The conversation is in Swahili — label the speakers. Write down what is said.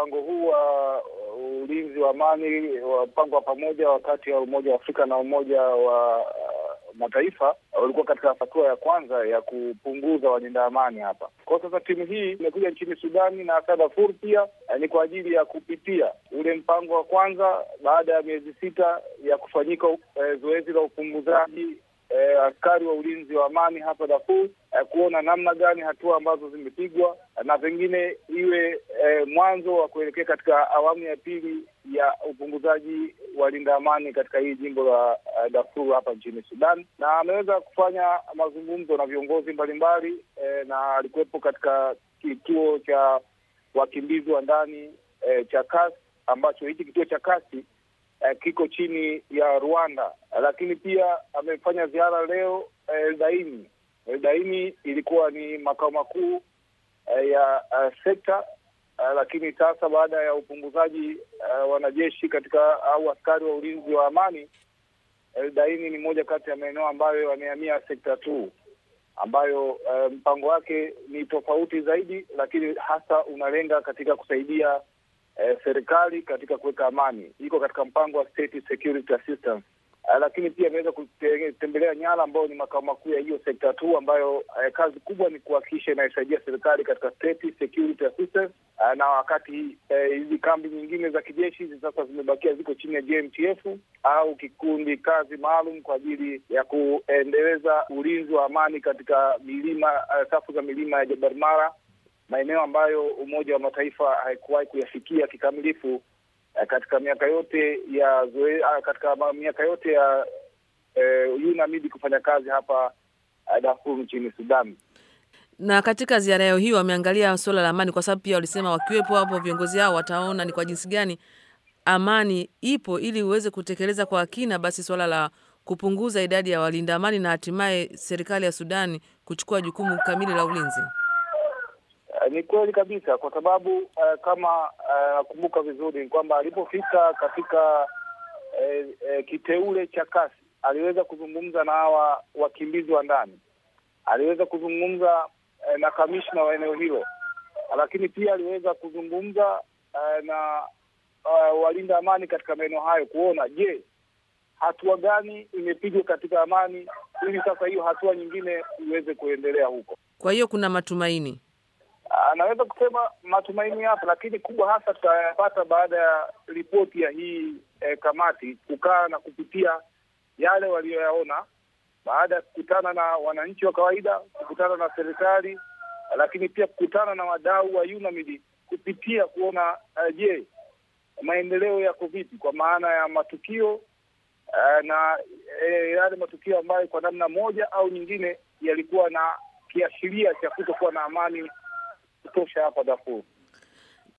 Speaker 1: mpango huu wa uh, ulinzi wa amani wa mpango wa pamoja wakati wa Umoja wa Afrika na Umoja wa uh, Mataifa ulikuwa katika hatua ya kwanza ya kupunguza walinda amani hapa. Kwa sasa timu hii imekuja nchini Sudani na hasa Darfur pia eh, ni kwa ajili ya kupitia ule mpango wa kwanza baada ya miezi sita ya kufanyika eh, zoezi la upunguzaji eh, askari wa ulinzi wa amani hapa Darfur eh, kuona namna gani hatua ambazo zimepigwa na pengine iwe eh, mwanzo wa kuelekea katika awamu ya pili ya upunguzaji wa linda amani katika hii jimbo la uh, Darfur hapa nchini Sudan, na ameweza kufanya mazungumzo na viongozi mbalimbali eh, na alikuwepo katika kituo cha wakimbizi wa ndani eh, cha kasi ambacho hiki kituo cha kasi eh, kiko chini ya Rwanda, lakini pia amefanya ziara leo Eldaini. Eldaini ilikuwa ni makao makuu eh, ya uh, sekta uh, lakini sasa baada ya upunguzaji uh, wanajeshi katika au askari wa ulinzi wa amani, Eldaini ni moja kati ya maeneo ambayo yamehamia sekta tu ambayo uh, mpango wake ni tofauti zaidi, lakini hasa unalenga katika kusaidia eh, serikali katika kuweka amani. Iko katika mpango wa State Security Assistance. Uh, lakini pia imeweza kutembelea Nyala ambayo ni makao makuu ya hiyo sekta tu, ambayo uh, kazi kubwa ni kuhakikisha inaisaidia serikali katika State Security Assistance. Uh, na wakati hizi uh, kambi nyingine za kijeshi hizi sasa zimebakia ziko chini ya JMTF au kikundi kazi maalum kwa ajili ya kuendeleza ulinzi wa amani katika milima uh, safu za milima ya Jabal Mara, maeneo ambayo Umoja wa Mataifa haikuwahi kuyafikia kikamilifu katika miaka yote ya zoe, katika miaka yote ya eh, UNAMID kufanya kazi hapa Darfur nchini Sudan.
Speaker 2: Na katika ziara yao hiyo wameangalia suala la amani, kwa sababu pia walisema wakiwepo hapo viongozi hao wataona ni kwa jinsi gani amani ipo, ili uweze kutekeleza kwa kina basi suala la kupunguza idadi ya walinda amani na hatimaye serikali ya Sudani kuchukua jukumu kamili la ulinzi.
Speaker 1: Ni kweli kabisa, kwa sababu uh, kama nakumbuka uh, vizuri ni kwamba alipofika katika uh, uh, kiteule cha kasi aliweza kuzungumza na hawa wakimbizi wa ndani, aliweza kuzungumza uh, na kamishna wa eneo hilo, lakini pia aliweza kuzungumza uh, na uh, walinda amani katika maeneo hayo, kuona je, hatua gani imepigwa katika amani, ili sasa hiyo hatua nyingine iweze kuendelea huko.
Speaker 2: Kwa hiyo kuna matumaini
Speaker 1: Anaweza kusema matumaini yapo, lakini kubwa hasa tutayapata baada ya ripoti ya hii eh, kamati kukaa na kupitia yale waliyoyaona baada ya kukutana na wananchi wa kawaida, kukutana na serikali, lakini pia kukutana na wadau wa UNAMID kupitia kuona uh, je, maendeleo yako vipi, kwa maana ya matukio uh, na eh, yale matukio ambayo kwa namna moja au nyingine yalikuwa na kiashiria cha kutokuwa na amani kutosha hapa Darfur.